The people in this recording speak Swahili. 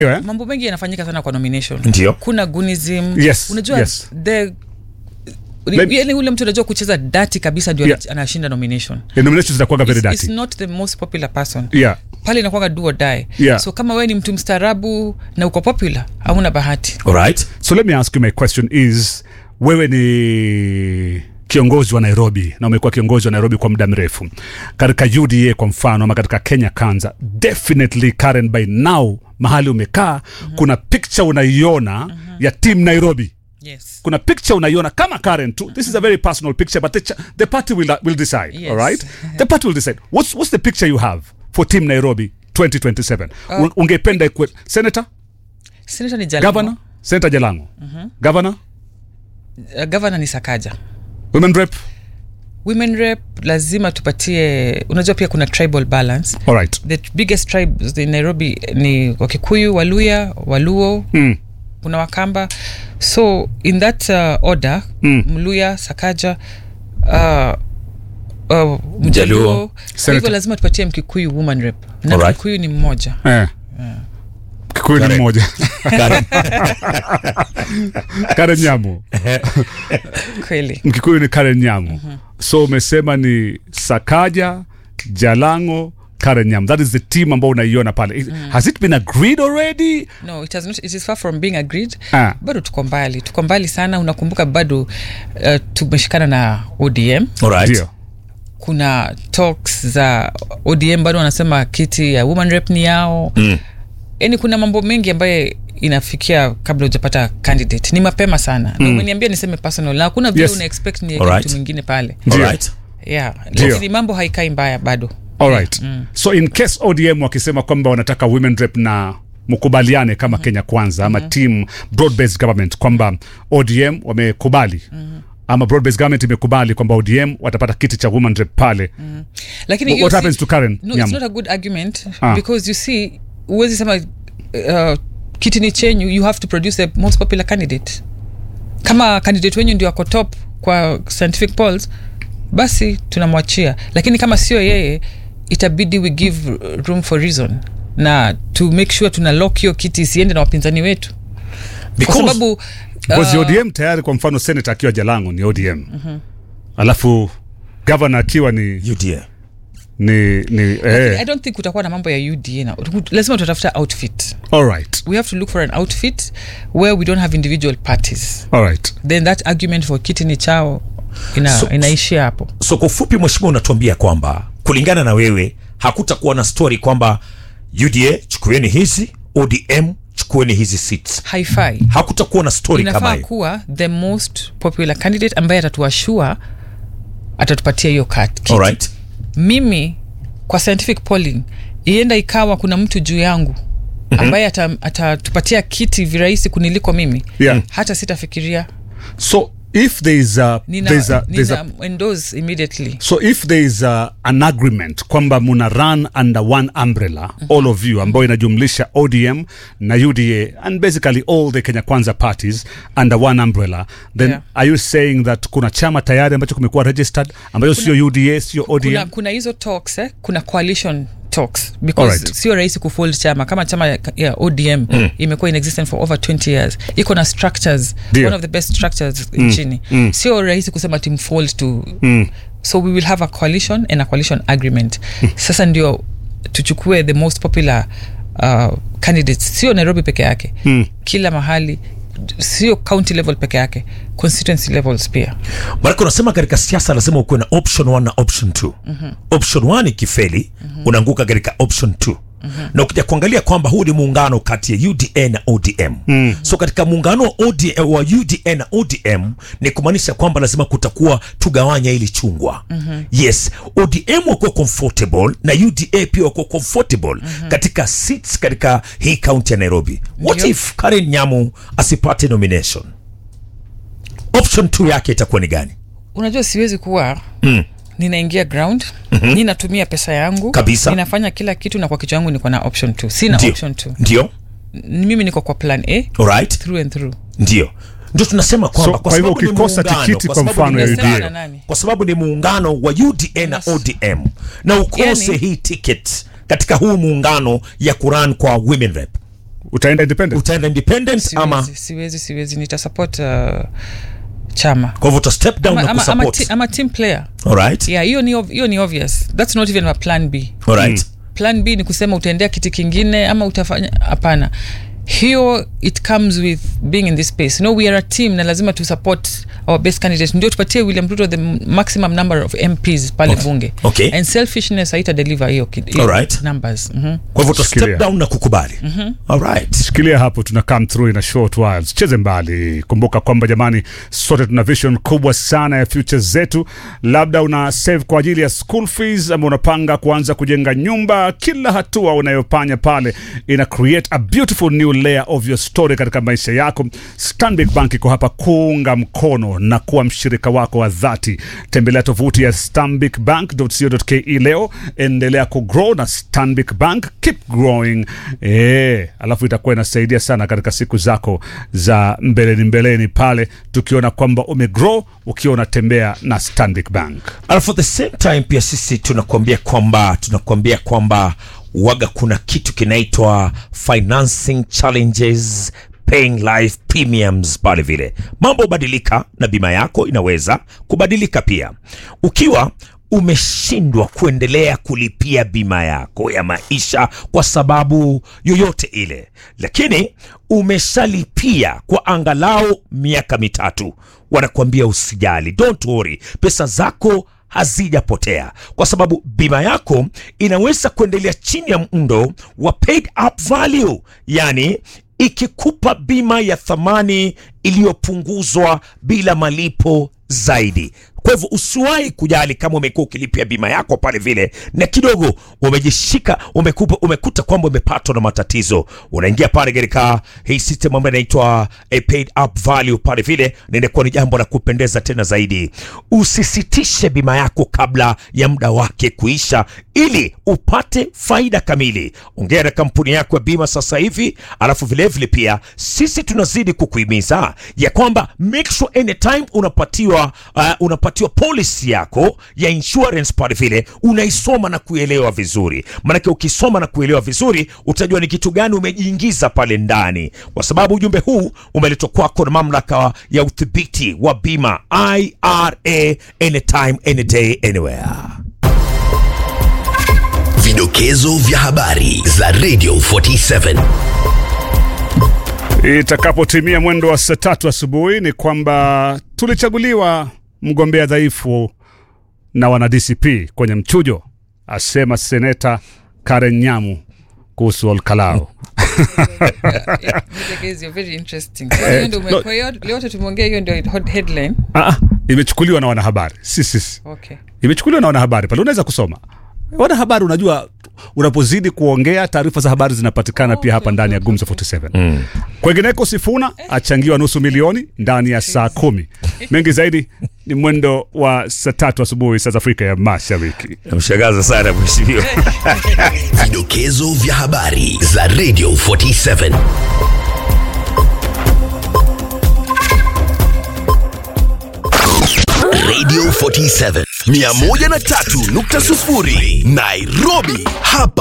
Yeah. mambo mengi yanafanyika sana kwa nomination Ndio. kuna gunism Yes, unajua yes. the Let- yani ule mtu anajua kucheza dati kabisa ndio Yeah. anashinda nomination The nominations zinakuwaga very it's, it's dirty. not the most popular person Yeah. pale inakuwaga do or die Yeah. so kama wewe ni mtu mstaarabu na uko popular hauna bahati alright So let me ask you my question is wewe ni kiongozi wa Nairobi na umekuwa kiongozi wa Nairobi kwa muda mrefu katika UDA kwa mfano ama katika Kenya Kwanza, definitely Karen, by now mahali umekaa mm-hmm. kuna picture unaiona mm-hmm. ya team Nairobi yes kuna picture unaiona kama Karen tu this is a very personal picture but the, ch- the party will, will decide Yes. all right the party will decide what's, what's the picture you have for team Nairobi 2027 uh, ungependa ikuwe senator senator ni Jalamo. governor senator Jalango governor uh, governor ni Sakaja women rep women rep lazima tupatie unajua pia kuna tribal balance all right the biggest tribes in nairobi ni wakikuyu waluya waluo mm. kuna wakamba so in that uh, order Mm. mluya sakaja uh, uh, Mjaluo. mjaluo kwa Senator. hivyo lazima tupatie mkikuyu woman rep na Alright. mkikuyu ni mmoja eh. Kikuyu ni Karen. mmoja Karen. Karen Nyamu kweli Mkikuyu ni Karen Nyamu so umesema ni Sakaja Jalango Karen Nyamu that is the team ambao unaiona pale Is- has it been agreed already no it, has not, it is far from being agreed Ah. bado tuko mbali tuko mbali sana unakumbuka bado uh, tumeshikana na odm alright ndio kuna talks za odm bado wanasema kiti ya woman rep ni yao Mm. yani kuna mambo mengi ambayo inafikia kabla hujapata candidate ni mapema sana mm. na umeniambia niseme personal na hakuna vile Yes. una expect ni Alright. mtu mwingine pale Ndio. alright yeah Ndio. lakini mambo haikai mbaya bado alright so in case odm wakisema kwamba wanataka women rep na mkubaliane kama kenya kwanza ama team broad based government kwamba odm wamekubali ama broad based government imekubali kwamba odm watapata kiti cha women rep pale lakini What- hiyo what si- happens to Karen no, Nyamu? it's not a good argument Ah. because you see huwezi sema uh, kiti ni chenyu you have to produce the most popular candidate kama candidate wenyu ndio ako top kwa scientific polls basi tunamwachia lakini kama sio yeye itabidi we give room for reason na to make sure tuna lock hiyo kiti isiende na wapinzani wetu kwa Because- sababu because uh, odm tayari kwa mfano senator akiwa jalango ni odm alafu governor akiwa ni uda ni, ni i eh, don't think kutakuwa na mambo ya uda na lazima tutatafuta outfit all right we have to look for an outfit where we don't have individual parties all right then that argument for kitini chao ina, So- inaishia hapo so kwa ufupi mheshimiwa unatuambia kwamba kulingana na wewe hakutakuwa na story kwamba uda chukueni hizi odm chukueni hizi seats haifai hakutakuwa na story kama inafaa hiyo kuwa the most popular candidate ambaye atatuashua atatupatia hiyo kat- kiti. alright mimi kwa scientific polling ienda ikawa kuna mtu juu yangu ambaye ata- atatupatia kiti virahisi kuniliko mimi Yeah. hata sitafikiria so if there is a, nina, there's a, there's a nina endorse immediately so if there is a, an agreement kwamba muna run under one umbrella mm-hmm. all of you ambayo inajumlisha odm na uda and basically all the kenya kwanza parties under one umbrella then Yeah. are you saying that kuna chama tayari ambacho kumekuwa registered ambayo sio uda sio odm kuna, kuna hizo talks eh? kuna coalition talks because Alright. sio rahisi kufold chama kama chama ya, ya odm mm. imekuwa in existence for over 20 years iko na structures Ndio. one of the best structures mm. nchini mm. sio rahisi kusema timfold to mm. so we will have a coalition and a coalition agreement sasa ndio tuchukue the most popular uh, candidates sio nairobi peke yake mm. kila mahali sio county level peke yake constituency levels pia maanake unasema katika siasa lazima ukuwe na option 1 na option 2 mm-hmm. option 1 ikifeli mm-hmm. unaanguka katika option 2 Mm-hmm. na ukija kuangalia kwamba huu ni muungano kati ya uda na odm mm. so katika muungano wa, ODM, wa uda na odm ni kumaanisha kwamba lazima kutakuwa tugawanya ili chungwa mm-hmm. yes odm wakuwa comfortable na uda pia wakuwa comfortable mm-hmm. katika seats katika hii kaunti ya nairobi what Ndio. if karen nyamu asipate nomination option 2 yake itakuwa ni gani unajua siwezi kuwa mm. ninaingia ground mm-hmm. ninatumia pesa yangu Kabisa. ninafanya kila kitu na kwa kichwa yangu niko na option t sina Ndio. option t ndio mimi niko kwa plan a alright through and through ndio ndio tunasema kwamba So, kwa kwa hivyo sababu ni ukikosa muungano, tikiti kwa kwa sababu mfano ni ya Unasema muungano, na nani? kwa sababu ni muungano wa uda na Unas- odm na ukose Yani- hii ticket katika huu muungano ya kuran kwa women rep utaenda independent utaenda independent ama siwezi, siwezi siwezi nitasupport uh, chama kwa hivyo uta step down ama, na ama, ama, kusupport ti, ama team player alright yeah hiyo ni ob- hiyo ni obvious that's not even a plan b alright plan b ni kusema utaendea kiti kingine ama utafanya hapana hiyo it comes with being in this space no we are a team na lazima tu support our best candidate ndio tupatie william ruto the maximum number of mps pale Okay. bunge Okay. and selfishness haita deliver hiyo ki- hiyo Alright. numbers mm-hmm. kwa hivyo uta step Shikilia. down na kukubali alright shikilia hapo tuna come through in a short while cheze mbali kumbuka kwamba jamani sote tuna vision kubwa sana ya future zetu labda una save kwa ajili ya school fees ama unapanga kuanza kujenga nyumba kila hatua unayofanya pale ina create a beautiful new layer of your story katika maisha yako stanbic bank iko hapa kuunga mkono na kuwa mshirika wako wa dhati tembelea tovuti ya stanbicbank.co.ke leo endelea kugrow na stanbic bank keep growing e, alafu itakuwa inasaidia sana katika siku zako za mbeleni mbeleni pale tukiona kwamba umegrow ukiwa unatembea na stanbic bank alafu at the same time pia sisi tunakuambia kwamba tunakuambia kwamba waga kuna kitu kinaitwa financing challenges paying life premiums pale vile mambo hubadilika na bima yako inaweza kubadilika pia ukiwa umeshindwa kuendelea kulipia bima yako ya maisha kwa sababu yoyote ile lakini umeshalipia kwa angalau miaka mitatu wanakuambia usijali don't worry pesa zako hazijapotea kwa sababu bima yako inaweza kuendelea chini ya mndo wa paid up value yani ikikupa bima ya thamani iliyopunguzwa bila malipo zaidi kwa hivyo usiwahi kujali kama umekuwa ukilipia bima yako pale vile na kidogo umejishika umekupa, umekuta kwamba umepatwa na matatizo unaingia pale katika hii system ambayo inaitwa a paid up value pale vile na inakuwa ni jambo la kupendeza tena zaidi usisitishe bima yako kabla ya muda wake kuisha ili upate faida kamili ongea na kampuni yako ya bima sasa hivi alafu vilevile pia sisi tunazidi kukuhimiza ya kwamba make sure anytime unapatiwa uh, unapatiwa policy yako ya insurance pale vile unaisoma na kuelewa vizuri maanake ukisoma na kuelewa vizuri utajua ni kitu gani umejiingiza pale ndani kwa sababu ujumbe huu umeletwa kwako na mamlaka ya udhibiti wa bima ira anytime any day anywhere Vidokezo vya habari za Radio 47. itakapotimia mwendo wa saa tatu asubuhi ni kwamba tulichaguliwa mgombea dhaifu na wana DCP kwenye mchujo, asema seneta Karen Nyamu kuhusu Olkalao. Yeah, Mudegezi, you're very interesting. Kwa hiyo ndio ume- no. kwa hiyo yote tumeongea hiyo ndio hot headline Ah, ah, imechukuliwa na wanahabari si sisi, okay imechukuliwa na wanahabari pale, unaweza kusoma wanahabari. Unajua, unapozidi kuongea taarifa za habari zinapatikana pia hapa ndani ya Gumzo 47 mm. Kwengineko, Sifuna achangiwa nusu milioni ndani ya saa kumi. Mengi zaidi ni mwendo wa saa tatu asubuhi saa za Afrika ya Mashariki. namshangaza sana mheshimiwa Vidokezo vya habari za Radio 47. Radio 47 103.0 Nairobi hapa